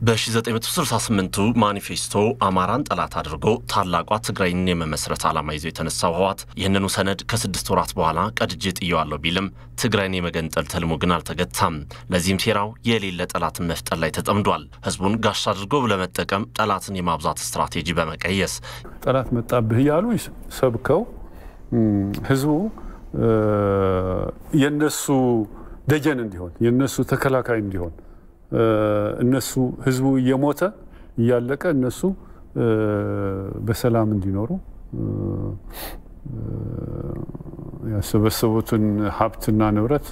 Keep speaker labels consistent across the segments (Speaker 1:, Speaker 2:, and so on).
Speaker 1: በ1968ቱ ማኒፌስቶ አማራን ጠላት አድርጎ ታላቋ ትግራይን የመመስረት ዓላማ ይዞ የተነሳው ህወሓት ይህንኑ ሰነድ ከስድስት ወራት በኋላ ቀድጄ ጥየዋለሁ ቢልም ትግራይን የመገንጠል ትልሙ ግን አልተገታም። ለዚህም ሴራው የሌለ ጠላትን መፍጠር ላይ ተጠምዷል። ህዝቡን ጋሻ አድርጎ ለመጠቀም ጠላትን የማብዛት ስትራቴጂ በመቀየስ
Speaker 2: ጠላት መጣብህ እያሉ ሰብከው ህዝቡ የነሱ ደጀን እንዲሆን የነሱ ተከላካይ እንዲሆን እነሱ ህዝቡ እየሞተ እያለቀ እነሱ በሰላም እንዲኖሩ ያሰበሰቡትን ሀብትና ንብረት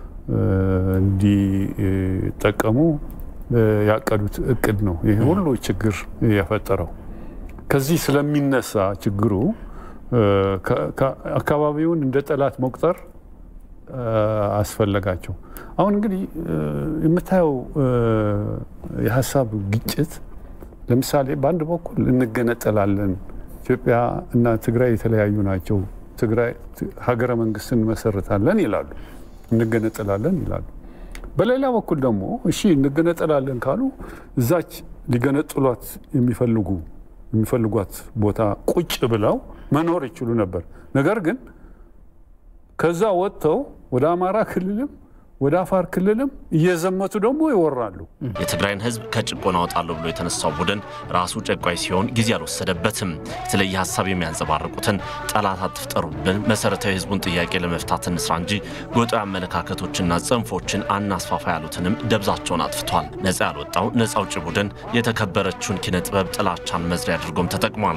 Speaker 2: እንዲጠቀሙ ያቀዱት እቅድ ነው። ይህ ሁሉ ችግር የፈጠረው ከዚህ ስለሚነሳ ችግሩ አካባቢውን እንደ ጠላት መቁጠር አስፈለጋቸው። አሁን እንግዲህ የምታየው የሀሳብ ግጭት ለምሳሌ በአንድ በኩል እንገነጠላለን፣ ኢትዮጵያ እና ትግራይ የተለያዩ ናቸው፣ ትግራይ ሀገረ መንግስት እንመሰርታለን ይላሉ፣ እንገነጠላለን ይላሉ። በሌላ በኩል ደግሞ እሺ እንገነጠላለን ካሉ እዛች ሊገነጥሏት የሚፈልጉ የሚፈልጓት ቦታ ቁጭ ብለው መኖር ይችሉ ነበር። ነገር ግን ከዛ ወጥተው ወደ አማራ ክልልም ወደ አፋር ክልልም እየዘመቱ ደግሞ ይወራሉ።
Speaker 1: የትግራይን ህዝብ ከጭቆና አወጣለሁ ብሎ የተነሳው ቡድን ራሱ ጨቋይ ሲሆን ጊዜ አልወሰደበትም። የተለየ ሀሳብ የሚያንጸባርቁትን ጠላት አትፍጠሩብን፣ መሰረታዊ ህዝቡን ጥያቄ ለመፍታት እንስራ እንጂ ጎጣዊ አመለካከቶችና ጽንፎችን አናስፋፋ ያሉትንም ደብዛቸውን አጥፍቷል። ነፃ ያልወጣው ነፃ አውጪ ቡድን የተከበረችውን ኪነ ጥበብ ጥላቻን መዝሪያ አድርጎም ተጠቅሟል።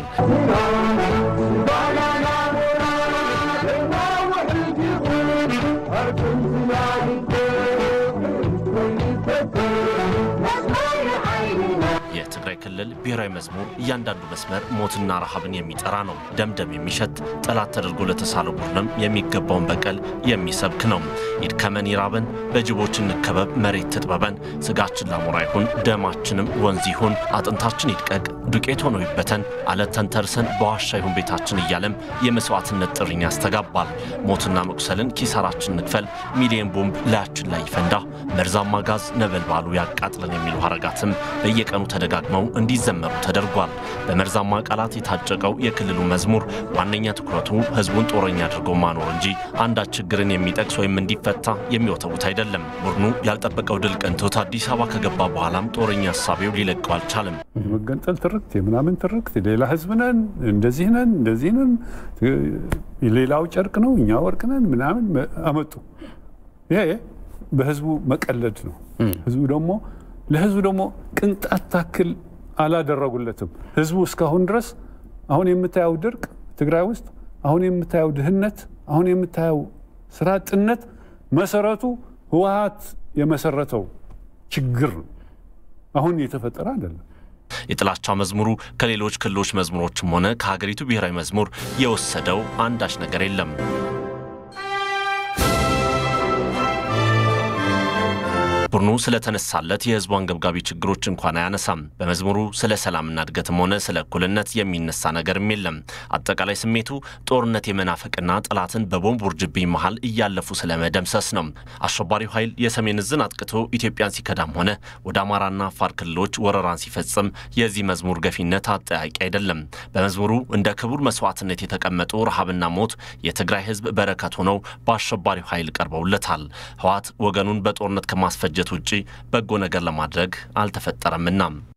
Speaker 1: የትግራይ ክልል ብሔራዊ መዝሙር እያንዳንዱ መስመር ሞትና ረሃብን የሚጠራ ነው። ደምደም የሚሸት ጠላት ተደርጎ ለተሳለ ቡድንም የሚገባውን በቀል የሚሰብክ ነው። ይድከመን ይራበን፣ በጅቦች እንከበብ፣ መሬት ትጥበበን፣ ስጋችን ላሞራ ይሁን፣ ደማችንም ወንዝ ይሁን፣ አጥንታችን ይድቀቅ፣ ዱቄት ሆኖ ይበተን፣ አለት ተንተርሰን በዋሻ ይሁን ቤታችን እያለም የመስዋዕትነት ጥሪን ያስተጋባል። ሞትና መቁሰልን ኪሳራችን ንክፈል፣ ሚሊየን ቦምብ ላያችን ላይ ይፈንዳ፣ መርዛማ ጋዝ ነበልባሉ ያቃጥለን የሚሉ ሀረጋትም በየቀኑ ተደጋግመው እንዲዘመሩ ተደርጓል። በመርዛማ ቃላት የታጨቀው የክልሉ መዝሙር ዋነኛ ትኩረቱ ህዝቡን ጦረኛ አድርጎ ማኖር እንጂ አንዳች ችግርን የሚጠቅስ ወይም እንዲፈታ የሚወተውት አይደለም። ቡድኑ ያልጠበቀው ድል ቀንቶት አዲስ አበባ ከገባ በኋላም ጦረኛ ሀሳቤው ሊለቀው አልቻለም።
Speaker 2: የመገንጠል ትርክት፣ የምናምን ትርክት፣ ሌላ ህዝብ ነን፣ እንደዚህ ነን፣ እንደዚህ ነን፣ ሌላው ጨርቅ ነው፣ እኛ ወርቅ ነን ምናምን አመጡ። ይሄ በህዝቡ መቀለድ ነው። ህዝቡ ደግሞ ለህዝቡ ደግሞ ቅንጣት ታክል አላደረጉለትም። ህዝቡ እስካሁን ድረስ አሁን የምታየው ድርቅ ትግራይ ውስጥ አሁን የምታየው ድህነት፣ አሁን የምታየው ስራ አጥነት መሰረቱ ህወሓት የመሰረተው ችግር ነው። አሁን የተፈጠረ አይደለም።
Speaker 1: የጥላቻ መዝሙሩ ከሌሎች ክልሎች መዝሙሮችም ሆነ ከሀገሪቱ ብሔራዊ መዝሙር የወሰደው አንዳች ነገር የለም። ቡድኑ ስለተነሳለት የህዝቡ አንገብጋቢ ችግሮች እንኳን አያነሳም። በመዝሙሩ ስለ ሰላምና እድገትም ሆነ ስለ እኩልነት የሚነሳ ነገርም የለም። አጠቃላይ ስሜቱ ጦርነት የመናፈቅና ጠላትን በቦምብ ውርጅብኝ መሃል እያለፉ ስለ መደምሰስ ነው። አሸባሪው ኃይል የሰሜን እዝን አጥቅቶ ኢትዮጵያን ሲከዳም ሆነ ወደ አማራና አፋር ክልሎች ወረራን ሲፈጽም የዚህ መዝሙር ገፊነት አጠያቂ አይደለም። በመዝሙሩ እንደ ክቡር መስዋዕትነት የተቀመጡ ረሃብና ሞት የትግራይ ህዝብ በረከት ሆነው በአሸባሪው ኃይል ቀርበውለታል። ህወሓት ወገኑን በጦርነት ከማስፈጀት ውጪ በጎ ነገር ለማድረግ አልተፈጠረምና